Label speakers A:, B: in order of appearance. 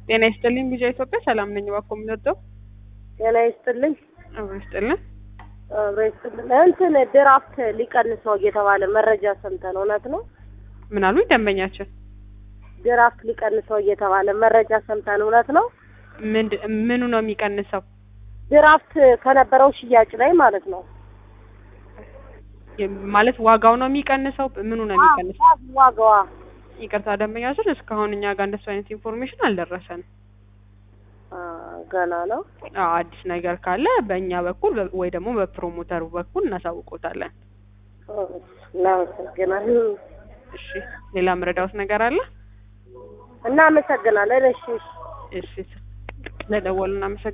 A: ጤና ይስጥልኝ ቢጃ ኢትዮጵያ ሰላም ነኝ። እባክዎ የምንወደው
B: ጤና ይስጥልኝ።
A: አብሮ ይስጥልን።
B: አብሮ ይስጥልን። እንትን ድራፍት ሊቀንስ ነው እየተባለ መረጃ ሰምተን እውነት ነው?
A: ምን አሉኝ ደንበኛችን?
B: ድራፍት ሊቀንስ ነው እየተባለ መረጃ ሰምተን እውነት ነው?
A: ምንድ- ምኑ ነው የሚቀንሰው?
B: ድራፍት ከነበረው ሽያጭ ላይ ማለት ነው።
A: የ- ማለት ዋጋው ነው የሚቀንሰው? ምኑ ነው የሚቀንሰው?
B: አዎ፣ ዋጋዋ
A: ይቅርታ ደንበኛችን፣ እስካሁን እኛ ጋር እንደሱ አይነት ኢንፎርሜሽን አልደረሰንም።
B: አ፣ ገና ነው።
A: አዎ አዲስ ነገር ካለ በእኛ በኩል በ- ወይ ደግሞ በፕሮሞተሩ በኩል እናሳውቆታለን።
B: እናመሰግናለን።
A: እሺ ሌላ ምረዳውት ነገር አለ?
B: እናመሰግናለን። እሺ እሺ።
A: እሺ ለደወሉ እናመሰግናለን።